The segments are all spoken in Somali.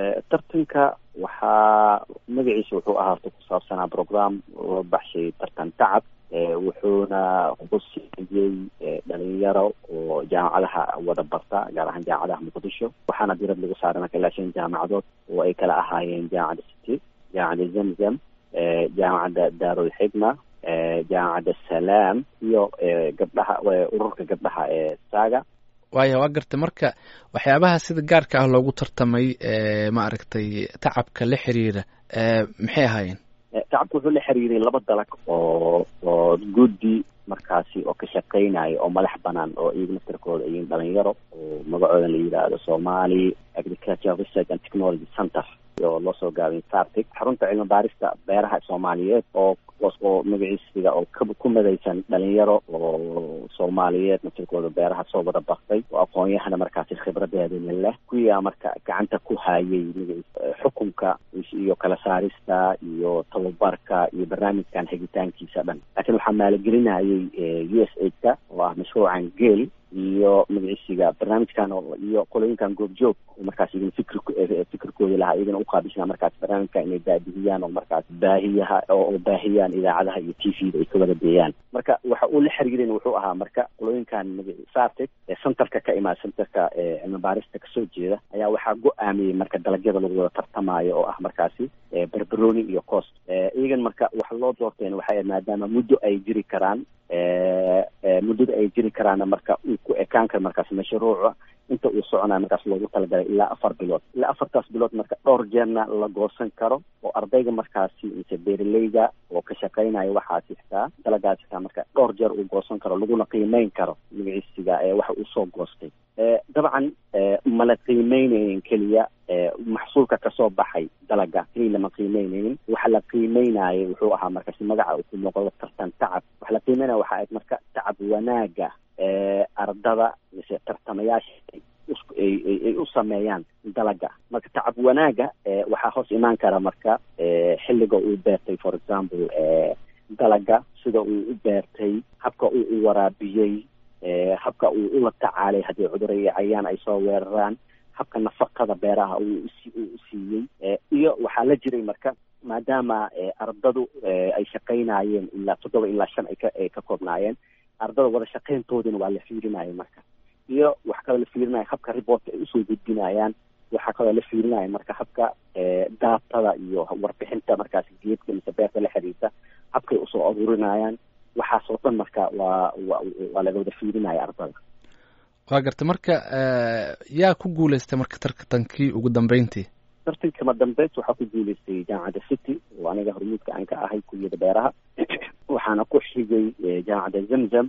tartanka waxaa magaciisa wuxuu ahaa horta ku saabsanaa program loo baxshay tartan tacab wuxuuna qusiiyey dhalinyaro oo jaamacadaha wada barta gaar ahaan jaamacadaha muqdisho waxaana dirad lagu saaray marka ilaa shan jaamacadood oo ay kala ahaayeen jaamacadda city jaamacadda zamzam jaamacadda daarulxigma jaamacadda salaam iyo gabdhaha ururka gabdhaha ee saaga waaya waa gartay marka waxyaabaha sida gaarka ah loogu tartamay maaragtay tacabka la xiriira maxay ahaayeen tacabka wuxuu la xiriiray laba dalag oo oo guddi markaasi oo ka shaqeynaya oo madax banaan oo iyaga naftarkooda iyin dhalinyaro oo magacooda la yidhaahdo somali agriculture research and technology center oo loo soo gaabay sartic xarunta cilmi baarista beeraha soomaaliyeed oo oo magaciisiga oo ku madaysan dhalinyaro oo soomaaliyeed naftarkooda beeraha soo wada baktay oo aqoon-yahana markaasi khibradeedana leh kuyaa marka gacanta ku hayay magaciis xukunka iyo kala saarista iyo tababarka iyo barnaamijkan hegitaankiisa dhan laakiin waxaa maaligelinayay u s a ka oo ah mashruucan geel iyo magaciisiga barnaamijkan iyo qolooyinkan goobjoog markaas iyagana fikr fikirkooda lahaa iyagana uqaabisnaa markaas barnaamijka inay baadihiyaan oo markaas baahiyaha oo baahiyaan idaacadaha iyo t v da ay ka wada deeyaan marka waxa uu la xiriirin wuxuu ahaa marka qolooyinkan magaci sartic ee centerka ka imaada centerka cilmi baarista kasoo jeeda ayaa waxaa go-aamiyey marka dalagyada lagu wada tartamaayo oo ah markaasi berberoni iyo cost iyagan marka waxa loo doorteen waxay maadaama muddo ay jiri karaan muddada ay jiri karaana marka uu ku ekaan karo markaas mashruuca inta uu soconayo markaas loogu talagalay ilaa afar bilood ilaa afartaas bilood marka dhowr jeerna la goosan karo oo ardayga markaasi mise beeraleyga oo ka shaqeynaya waxaasi xitaa dalagaas xitaa marka dhowr jeer uu goosan karo laguna qiimeyn karo magaciisiga waxa uu soo goostay dabcan mala qiimeynaynin keliya maxsuulka kasoo baxay dalaga keliya lama qiimeynaynin waxa la qiimeynayay wuxuu ahaa markaasi magaca uu ku muuqdo tartan tacab waxa la qiimeynaya waxa ayd marka tacab wanaaga ardada mise tartamayaasha ay u sameeyaan dalaga marka tacab wanaaga waxaa hoos imaan kara marka xilliga uu beertay for example dalaga sida uu u beertay habka uu u waraabiyey habka uu ula tacaalay haddii cuduro iyo cayaan ay soo weeraraan habka nafaqada beeraha uu u siiyey iyo waxaa la jiray marka maadaama ardadu ay shaqaynayeen ilaa toddoba ilaa shan ay ka koobnaayeen ardada wada shaqayntoodina waa la fiirinaya marka iyo waxa kaloo la fiirinaya habka reportka ay usoo gudbinayaan waxaa kaloo la fiirinaya marka habka daatada iyo warbixinta markaas geedka mise beerta la xiriirta habkay usoo aruurinayaan waxaasoo dhan marka waa wa waa laga wada fiirinaya ardada waa garta marka yaa ku guuleystay marka tartankii ugu dambeyntii tartankama dambeys waxaa ku guuleystay jaamacadda city oo aniga hormuudka aan ka ahay kuliyada beeraha waxaana ku xigay jaamacadda zamzam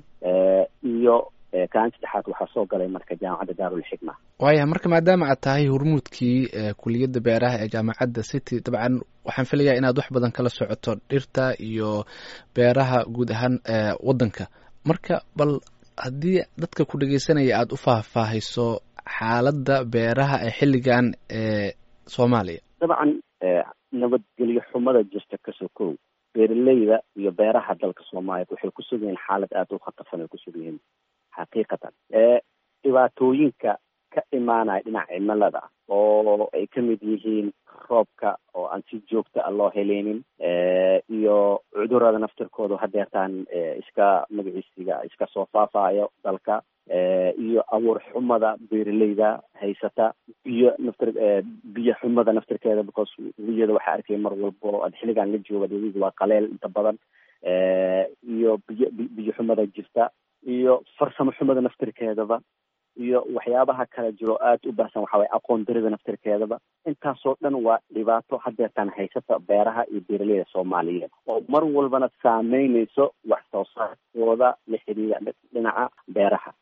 iyo kaan saddexaad waxaa soo galay marka jaamacadda daarulxikma waaya marka maadaama aad tahay hormuudkii kuliyadda beeraha ee jaamacadda city dabcan waxaan filayaa inaad wax badan kala socoto dhirta iyo beeraha guud ahaan waddanka marka bal haddii dadka ku dhegeysanaya aada u faahfaahayso xaaladda beeraha ee xilligan ee soomaaliya dabcan nabadgelyo xumada jirta kasoo kow beeraleyda iyo beeraha dalka soomaaliya waxay ku sug yihiin xaalad aada u khatarsan ay ku sug yihiin xaqiiqatan dhibaatooyinka ka imaanaya dhinaca cimilada oo ay ka mid yihiin roobka oo aan si joogta a loo heleynin iyo cudurada naftirkooda hadeertaan iska magaciisiga iska soo faafayo dalka iyo abuur xumada beeraleyda haysata biyo naftir biyo xumada naftirkeeda because wiyada waxaa arkaya mar walbo ad xilligan la jooga dawid waa qaleel inta badan iyo biyo biyo xumada jirta iyo farsamo xumada naftirkeedaba iyo waxyaabaha kala jiro aada u baahsan waxa waye aqoon darida naftirkeedaba intaasoo dhan waa dhibaato hadeertaan haysata beeraha iyo beeraleyda soomaaliyeed oo mar walbana saameynayso wax soo saarkooda la xiriira dhinaca beeraha